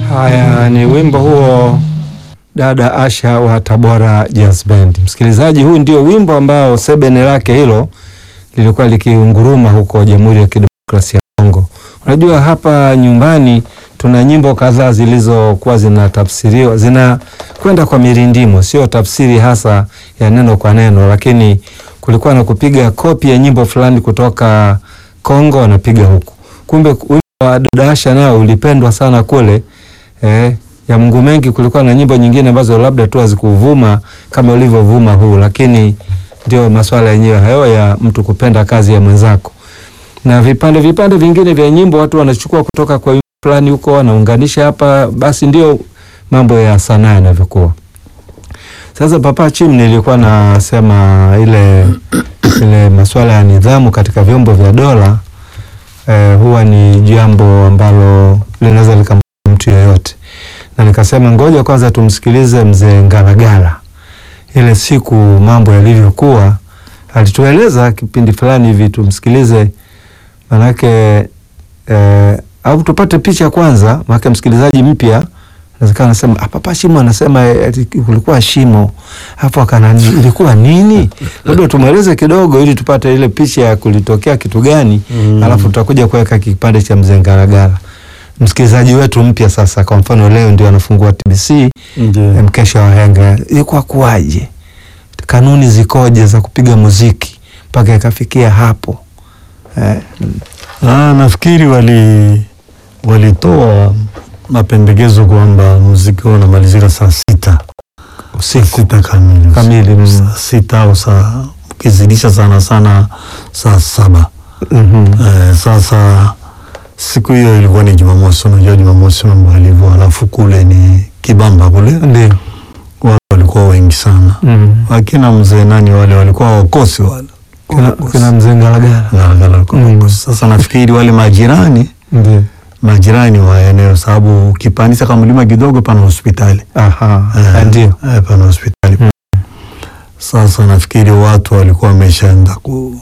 Haya ni wimbo huo dada Asha wa Tabora Jazz Band. Msikilizaji, huu ndio wimbo ambao sebene lake hilo lilikuwa likiunguruma huko Jamhuri ya Kidemokrasia ya Kongo. Unajua hapa nyumbani tuna nyimbo kadhaa zilizokuwa zinatafsiriwa zinakwenda kwa mirindimo, sio tafsiri hasa ya neno kwa neno, lakini kulikuwa na kupiga kopi ya nyimbo fulani kutoka Kongo wanapiga huku. Kumbe wimbo wa dada Asha nao ulipendwa sana kule eh, ya Mungu mengi. Kulikuwa na nyimbo nyingine ambazo labda tu hazikuvuma kama ulivyovuma huu, lakini ndio masuala yenyewe hayo ya mtu kupenda kazi ya mwenzako, na vipande vipande vingine vya nyimbo watu wanachukua kutoka kwa fulani huko wanaunganisha hapa, basi ndio mambo ya sanaa yanavyokuwa. Sasa Papa Chim, nilikuwa nasema ile ile masuala ya nidhamu katika vyombo vya dola eh, huwa ni jambo ambalo linaweza likampa mtu yeyote, na nikasema ngoja kwanza tumsikilize mzee Ngalagala, ile siku mambo yalivyokuwa, alitueleza kipindi fulani hivi, tumsikilize manake eh, au tupate picha kwanza, maana msikilizaji mpya nawezekana anasema Papa Shimo anasema eti kulikuwa shimo hapo, akana ilikuwa nini? Labda tumweleze kidogo, ili tupate ile picha ya kulitokea kitu gani, Mm. alafu tutakuja kuweka kipande cha mzee Ngalagala. Msikilizaji wetu mpya sasa, kwa mfano leo ndio anafungua TBC Ndio. mkesha wa henga, ilikuwa kuwaje? Kanuni zikoje za kupiga muziki mpaka ikafikia hapo eh? Ah, nafikiri wali walitoa mapendekezo kwamba muziki huo unamalizika saa sita Usiku sita kamili kamili mm. saa sita au saa ukizidisha sana sana saa saba. Mhm. Eh, sasa siku hiyo ilikuwa ni Jumamosi. Unajua Jumamosi mambo yalivyo, alafu kule ni Kibamba kule Ndio. watu walikuwa wengi sana, Mm. wakina mzee nani wale walikuwa wakosi wale Kina, kina mzee Ngalagala Galagala walikuwa Mm. wakosi. Sasa nafikiri wale majirani ndio. majirani wa eneo, sababu ukipandisha kama mlima kidogo pana hospitali Aha, Eh, ndio. eh, pana hospitali Mm. Sasa nafikiri watu walikuwa wameshaenda ku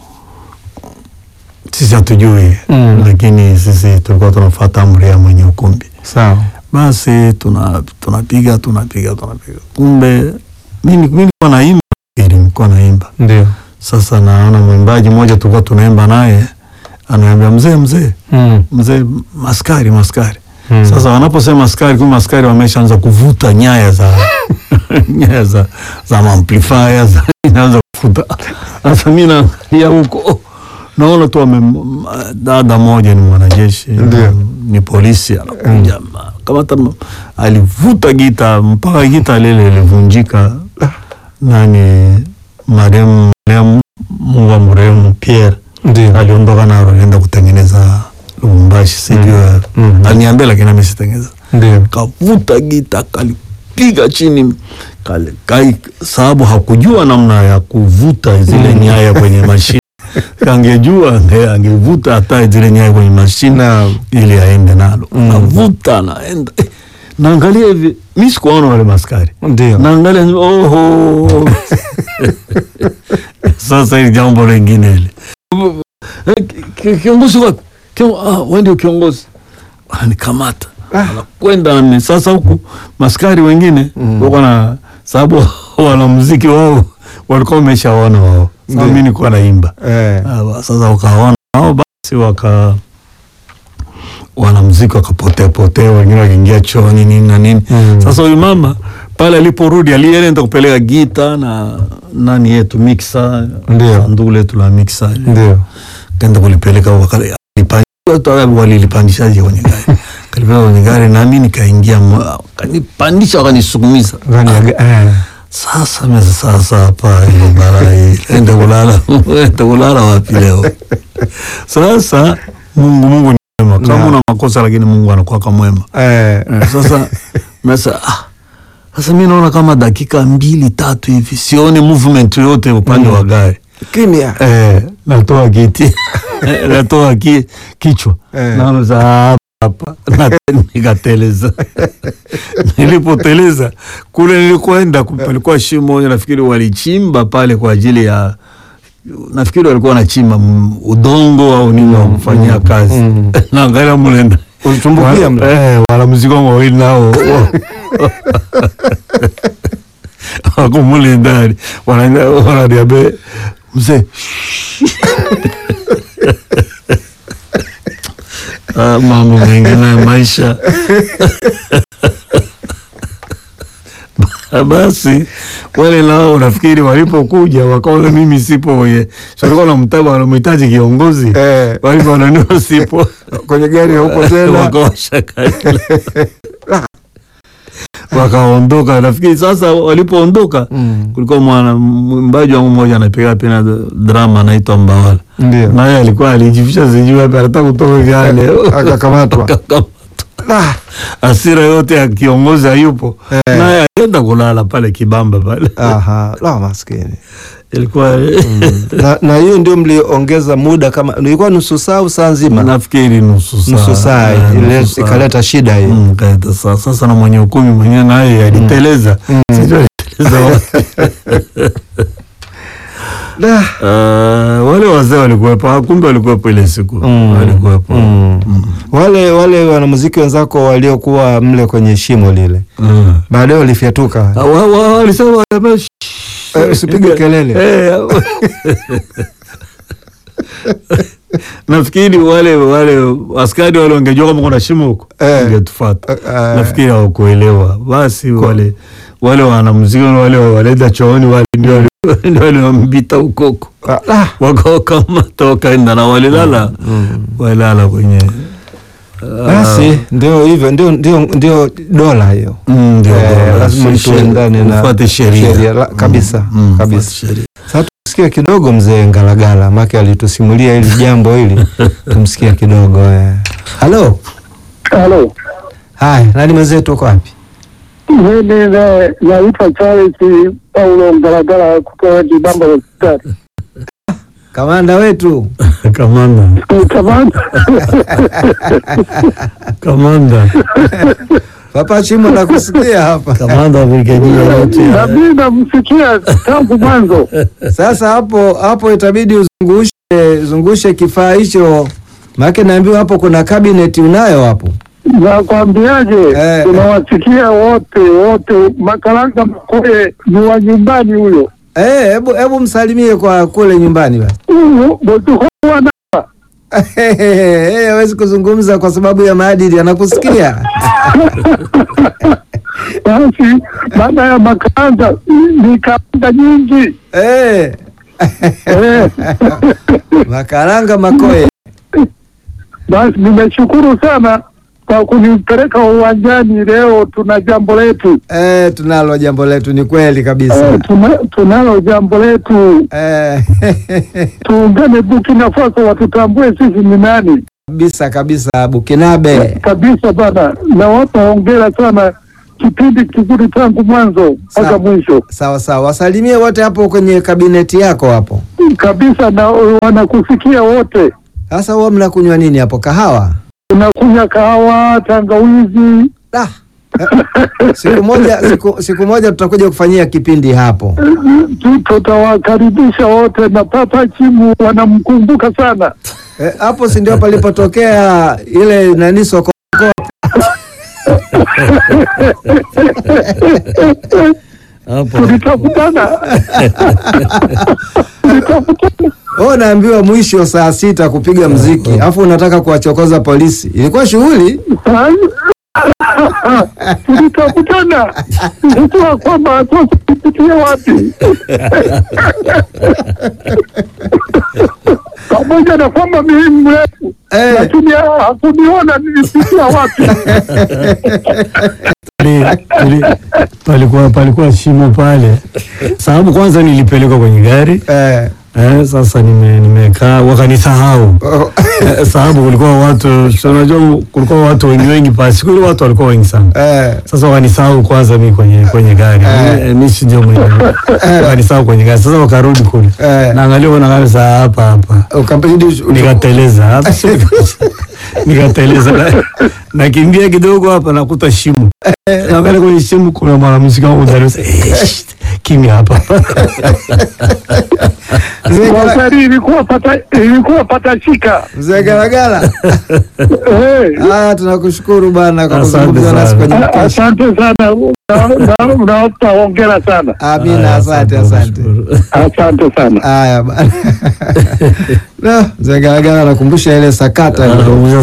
sisi hatujui Mm. lakini sisi tulikuwa tunafuata amri ya mwenye ukumbi. Sawa. Basi tuna tunapiga tunapiga tunapiga, kumbe mimi mimi nilikuwa naimba, ili nilikuwa naimba. Ndio. Sasa naona mwimbaji mmoja tulikuwa tunaimba naye anaambia mzee, mzee, Mm. mzee, maskari maskari Mm. sasa wanaposema askari, kumbe askari wameshaanza kuvuta nyaya za nyaya za za amplifier za inaanza kuvuta. Sasa mimi naangalia huko oh, naona tu wame m- dada moja ni mwanajeshi Ndio. ni polisi anakuja ma- kama hata ma- alivuta gita mpaka gita lile lilivunjika. Nani marehemu marehemu Mungu amrehemu Pierre Ndio. aliondoka nalo alienda kutengeneza Lubumbashi, sijui Mhm. aliniambia, lakini mimi sitengeneza. Ndio. Kavuta gita kalipiga chini kale, kai, sababu hakujua namna ya kuvuta zile Mhm. nyaya kwenye mashine. Angejua ange- angevuta hata zile nyaya kwenye mashine Naam. ili aende nalo. Mhm. Navuta naenda eh, naangalia hivi, mi sikuwaona wale maskari Ndio. naangalia oho. Sasa hili jambo lingine hili Eh, ki- ki- kiongozi wapi? Kio- ah, wewe ndio kiongozi. Ananikamata Ah. anakwenda nami. Sasa huku maskari wengine Mm. wako na sababu wanamuziki wao walikuwa wameshaona wao. Sasa Ndio. mimi nilikuwa naimba. Eh. Ah, ba- Sasa wakaona wao basi waka wanamuziki wakapotea potea, wengine wakiingia chooni nini na nini. Mm. Sasa huyu mama pale aliporudi alienda kupeleka gita na nani yetu mixa Ndio. sanduku letu la mixa Ndio. kaenda kulipeleka wakale- alipandisha tu, hata walilipandishaje kwenye gari kalipeleka kwenye gari nami nikaingia mwa- wakanipandisha wakanisukumiza Ndani ya ga- eh. sasa mimi sasa hapa hiyo bara hii enda kulala enda kulala wapi leo sasa Mungu Mungu ni mwema kama Naam. una makosa lakini Mungu anakuwa kama mwema Eh. Eh, sasa mesa ah, sasa mi naona kama dakika mbili tatu hivi sione movement yote upande wa gari Kimya. eh, natoa kiti natoa ki, kichwa Eh. naona sa hapa hapa na nikateleza nilipoteleza kule nilikoenda ku- palikuwa shimo moja nafikiri walichimba pale kwa ajili ya nafikiri walikuwa wanachimba mm, udongo au nini wa kufanyia kazi mm. naangalia mule Ulitumbukia mle? Eh, wanamuziki wangu wawili nao wako mule ndani Wana- wananiambia mzee Ah, mambo mengine ya maisha basi wale nao nafikiri walipokuja wakaona mimi sipo kwenye walikuwa na mtaba wanamhitaji kiongozi Eh. walipoonaniwa sipo Kwenye gari haupo tena. wakawasha gari wakaondoka. Nafikiri sasa walipoondoka, Mm. kulikuwa mwana mwimbaji wangu mmoja anapiga pena drama anaitwa Mbawala, Ndio. naye alikuwa alijificha sijui wapi, anataka kutoka vyale Akakamatwa. Akakamatwa. Ah, Hasira yote ya kiongozi hayupo, Eh. naye alienda kulala pale Kibamba pale, Aha, la maskini. ilikuwa Na, na hiyo ndio mliongeza muda kama ilikuwa nusu saa au saa nzima? nafikiri nusu saa Nusu saa Eh, ile nusu saa. ikaleta shida hiyo. Mm, kaita saa sasa, na mwenye ukumi mwenyewe naye aliteleza, sijui aliteleza wapi. Da. Uh, wale wazee walikuwepo, ah, kumbe walikuwepo ile siku Mm. walikuwepo. Mm. Wale wale wanamuziki wenzako waliokuwa mle kwenye shimo lile Mm. baadaye walifyatuka. Ah, wa- wa- Walisema jamaa, shh, Eh, usipige kelele. eh, nafikiri wale wale askari wale wangejua kama kuna shimo huko Eh. wangetufuata. Eh, eh. Nafikiri hawakuelewa. Basi wale wale wanamuziki wale waleta chooni wale ndio wali- ndio waliwambita ukoko Ah, ah. wakawakamata wakaenda na walilala walilala kwenye Basi ndio hivyo, ndio ndio ndio dola hiyo. Mm, ndio, Eh, ndio, lazima mtu sheria- uendane na ufuate sheria. sheria, la- kabisa, Mm, mm, kabisa. ufuate sheria. Sasa tumsikie kidogo mzee Ngalagala, make alitusimulia hili jambo hili, tumsikie kidogo eh. Halo, Halo, haya, nani mwenzetu, uko wapi? mimi na- naitwa Charles Paulo Mgaragara kutoka Kibamba hospitali. Kamanda wetu Kamanda, Kamanda, kamanda, Papa Chimo nakusikia hapa. kamanda wa brigedia yote na ya- mimi namsikia tangu mwanzo. Sasa hapo hapo itabidi uzungushe zungushe kifaa hicho, maana naambiwa hapo kuna kabineti unayo hapo. Nakwambiaje, Eh. tunawasikia wote wote. Makaranga Mkoe ni wa nyumbani huyo, Eh, hebu hebu msalimie kwa kule nyumbani basi. huyo botuhoa na Eh, hawezi kuzungumza kwa sababu ya maadili, anakusikia. basi. Baada ya makaranga ni karanga nyingi Eh, eh. makaranga makoe. Basi nimeshukuru sana kwa kunipeleka uwanjani leo. Tuna jambo letu Eh, tunalo jambo letu, ni kweli kabisa. eh, tuna, tunalo jambo letu. Eh, Tuungane Burkina Faso watutambue sisi ni nani kabisa kabisa, Bukinabe. kabisa bana. Nawapa hongera sana, kipindi kizuri tangu mwanzo mpaka Sawa. mwisho Sawa sawa, wasalimie wote hapo kwenye kabineti yako hapo. kabisa, na wanakusikia wote. Sasa huwa mnakunywa nini hapo? Kahawa? Unakunywa kahawa, tangawizi Da. Eh, siku moja siku, siku moja tutakuja kufanyia kipindi hapo. Tu- tutawakaribisha wote, na Papa Chimu wanamkumbuka sana. Eh, hapo si ndio palipotokea ile nani soko hapo tulitakutana tulitakutana Oh, naambiwa mwisho saa sita kupiga mziki, alafu unataka kuwachokoza polisi. Ilikuwa shughuli tulitakutana nilijua kwamba sasa tupitie wapi pamoja na kwamba mimi mrefu Eh. lakini hakuniona nilipitia wapi Pali- pali- palikuwa palikuwa shimo pale, sababu kwanza nilipelekwa kwenye gari eh, eh, sasa nime- nimekaa wakanisahau oh, Eh, sababu kulikuwa watu si unajua kulikuwa watu wengi wengi pale siku ile watu walikuwa wengi sana eh, sasa wakanisahau kwanza mi kwenye kwenye gari Eh. Eh, mi si ndio mwenye wakanisahau kwenye gari sasa wakarudi kule Eh. naangalia kuna kabisa hapa hapa ukabidi uch- nikateleza hapa si- nikateleza na- nakimbia kidogo hapa nakuta shimo naangalia kwenye shimo kuna mwanamuziki wangu ndani sasa, eh, shit, kimya hapa. Mzee Kwa Gara- kweli ilikuwa pata ilikuwa patashika. Mzee Garagara, Eh, haya tunakushukuru bana kwa Asante kuzungumza nasi sana. kwenye a- mkesha. asante sana, Na- na- nawapa hongera sana, Amina, Haya, asante asante. nashukuru. asante sana. Haya bana. No, Mzee Garagara anakumbusha ile sakata Anakumbusha